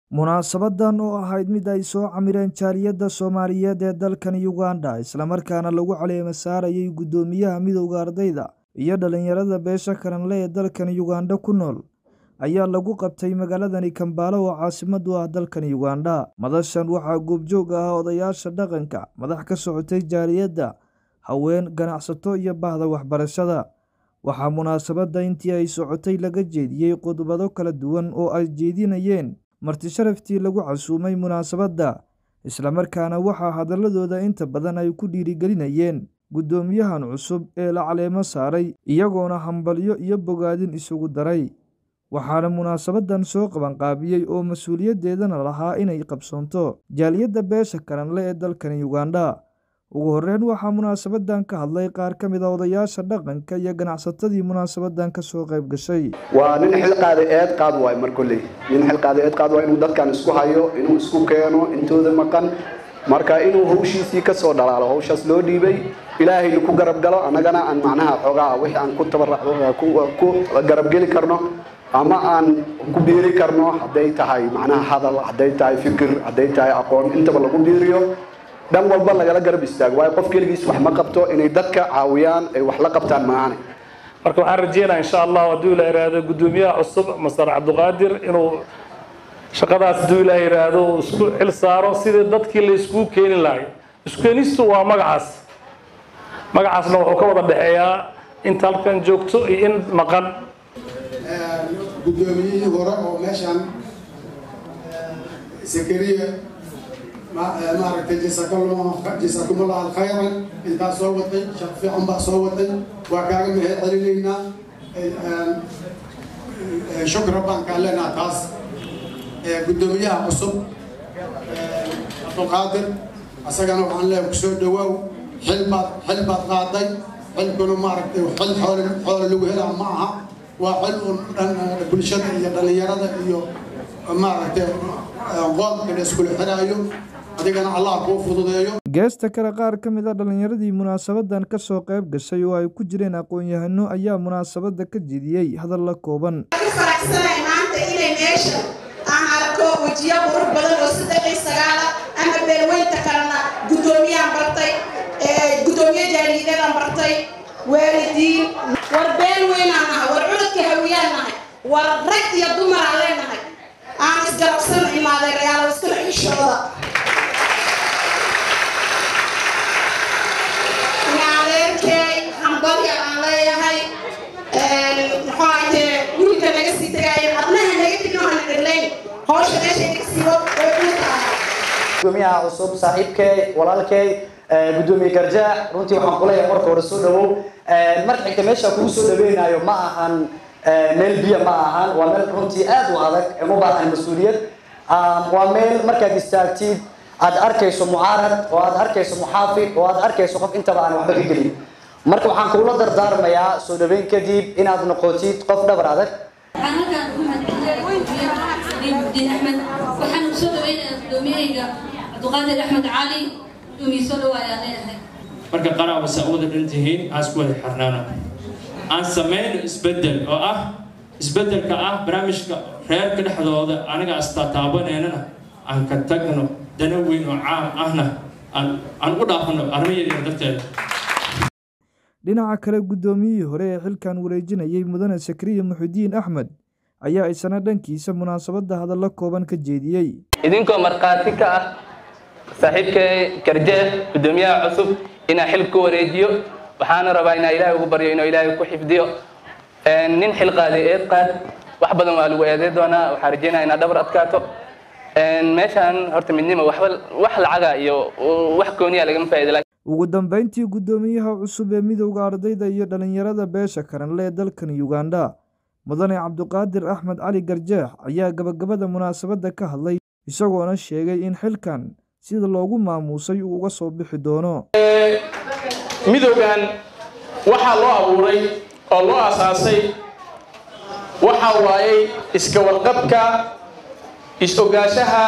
munaasabadan oo ahayd mid ay soo camireen jaaliyadda soomaaliyeed ee dalkan uganda islamarkaana lagu caleema saarayay guddoomiyaha midowda ardayda iyo dhallinyarada beesha karanle ee dalkan uganda ku nool ayaa lagu qabtay magaaladani kambaalo oo caasimadu ah dalkan uganda madashan waxaa goobjoog ah odayaasha dhaqanka madax ka socotay jaaliyadda haween ganacsato iyo bahda waxbarashada waxaa munaasabadda intii ay socotay laga jeediyey khudbado kala duwan oo ay jeedinayeen marti sharaftii lagu casuumay munaasabadda islamarkaana waxaa hadaladooda inta badan ay ku dhiirigelinayeen guddoomiyahan cusub ee la caleemo saaray iyagoona hambalyo iyo bogaadin isugu daray waxaana munaasabadan soo qabanqaabiyey oo mas-uuliyaddeedana lahaa inay qabsoonto jaaliyadda beesha karanle ee dalkan uganda ugu horreyn waxaa munaasabadan ka hadlay qaar ka mid a odayaasha dhaqanka iyo ganacsatadii munaasabadan ka soo qayb gashay waa nin xilqaada eed qaad waay mar kolley nin xilqaada eed qaad waay inuu dadkan isku hayo inuu isku keeno intooda maqan marka inuu hawshiisii kasoo dhalaalo hawshaas loo dhiibay ilaahayna ku garab galo annagana aan macnaha xoogaa wixii aan ku tabarku garabgeli karno ama aan ku biiri karno hadday tahay macnaha hadal hadday tahay fikir hadday tahay aqoon intaba lagu biiriyo dhan walba lagala garab istaago waayo qof keligiis wax ma qabto inay dadka caawiyaan ay wax la qabtaan maahane marka waxaan rajeynaa insha allah hadduu ila yidhaahdo guddoomiyaha cusub masar cabdiqaadir inuu shaqadaas hadduu ila yidhaahdo uu isku xil saaro sidii dadkii la iskugu keeni lahay iskeenistu waa magacaas magacaasna wuxuu ka wada dhexeeyaa inta halkan joogto iyo in maqan guddoomiyihii hore oo meeshan sakariya maaragtay jasaakumullah alkhayran intaa soo watay shaq fiican baa soo watay waa kaaga mahad celinaynaa shukra baan kaa leenaha taas guddoomiyaha cusub cabdulqaadir asagana waxaan leeyahay kusoo dhawaaw xil baad xil baad qaaday xilkuna maaragtay xil xoole xoole lagu helaa ma aha waa xil un dhan bulshada iyo dhallinyarada iyo maaragtay qoomka la iskula xiraayo adigana allah kuu fududeeyo geesta kale qaar ka mid a dhallinyaradii munaasabadan ka soo qayb gashay oo ay ku jireen aqoon-yahano ayaa munaasabadda ka jediyey hadalla kooban faraxsanahay maanta inay meesha aan arko wejiyo qurux badan oo saddex iyo sagaala ama beelweynta kalena guddoomiyaan bartay guddoomiye jaaliyadeedaan bartay waalidiin war beel weynaan nahay war cunadka hawiyaan nahay war rag iyo dumaraan leenahay aan isgarabsan imaaday rayaalo iskala xishooda adeerkey hambalya aan leeyahay muxuu ahaytee guriga naga sii tagaayo adnaha naga tegin oo hana dheglayn hawsha meesha naga siibo way kuu tahay gudoomiyaha cusub saaxiibkey walaalkey gudoomiye garjaac runtii waxaan kuleeyahay marka hore soo dhawow marka xigta meesha kugu soo dhaweynayo ma ahan meel biyo ma ahan waa meel runtii aad u adag uma baahan mas-uuliyad waa meel markaad istaagtid aad arkayso mucaarad oo aad arkayso muxaafid oo aad arkayso qof intaba aan waxba ka gelin marka waxaan kugula dardaarmayaa soo dhaweyn kadib inaad noqotid qof dhabar adag waxaan halkaan ugu mahadcelinayaa axmed waxaan soo dhaweynayaa gudoomiyahayga cabdiqaadir axmed cali gudoomiye soo dhawaayaan leeyahay marka qaraabasa u wada dhan tihiin aan isku wada xirnaano aan samayno isbeddel oo ah isbeddelka ah barnaamijka reerka dhexdooda aniga astataabaneynana aan ka tagno dana weyn oo caam ahna aan u dhaafano arrimo yaryar darteeda dhinaca kale guddoomiyihii hore ee xilkan wareejinayay mudane sakriya muxudiin axmed ayaa isana dhankiisa munaasabadda hadallo kooban ka jeediyey idinkoo markhaati ka ah saaxiibkay garjee guddoomiyaha cusub inaa xil ku wareejiyo waxaana rabaa inaa ilaahay ugu baryo inuu ilaahay ku xifdiyo nin xil qaaday eed qaad wax badan waa lagu eeday doonaa waxaa rajeynaya inaa dhabar adkaato meeshaan horta midnimo waxba wax lacaga iyo wax gooniya lagama faa'iida ugu dambeyntii guddoomiyaha cusub ee midowda ardayda iyo dhallinyarada beesha karanle ee dalkan uganda mudane cabdiqaadir axmed cali garjeex ayaa gabagabada munaasabadda ka hadlay isagoona sheegay in xilkan sida loogu maamuusay uu uga soo bixi doono midowgan waxaa loo abuuray oo loo asaasay waxa waayey iska warqabka is-ogaanshaha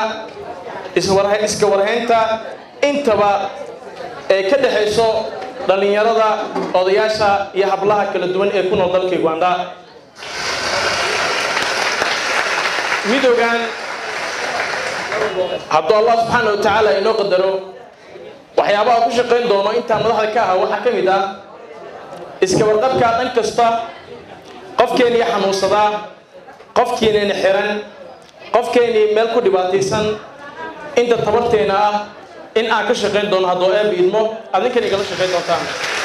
iska warhaynta intaba ee ka dhexayso dhallinyarada odayaasha iyo hablaha kala duwan ee ku nool dalka uganda midowgan hadduu allah subxaana wa tacaala inoo qadaro waxyaabaha ku shaqayn doono intaan madaxda ka aha waxaa ka mid ah iska warqabka dhan kasta qofkeenii xanuunsadaa qofkiinani xiran qofkeenii meel ku dhibaataysan inta tabarteena ah in aan ka shaqayn doono hadduu eeb idmo adinkan igala shaqayn doontaan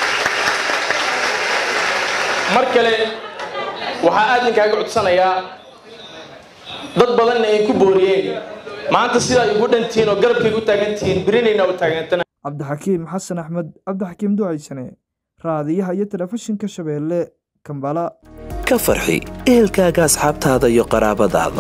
mar kale waxaa aad ninkaaga codsanayaa dad badanna ay ku booriyeen maanta sidaa igu dhantihiin oo garabkayga u taagantihiin birinayna u taagantana cabdixakiim xasan axmed cabdixakiim ducaysane raadiyaha iyo telefishinka shabeelle kambala ka farxi ehelkaaga asxaabtaada iyo qaraabadaada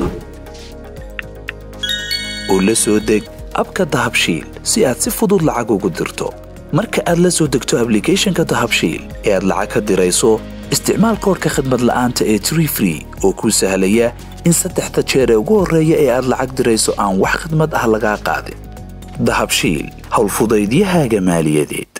u la soo deg abka dahabshiil si aad si fudud lacag ugu dirto marka aad la soo degto ablicathonka dahabshiil ee aad lacag ka dirayso isticmaal koodhka khadmad la'aanta ee tree free oo kuu sahlaya in saddexda jeer ee ugu horreeya ee aad lacag dirayso aan wax khidmad ah lagaa qaadin dahabshiil howlfudaydiyahaaga maaliyadeed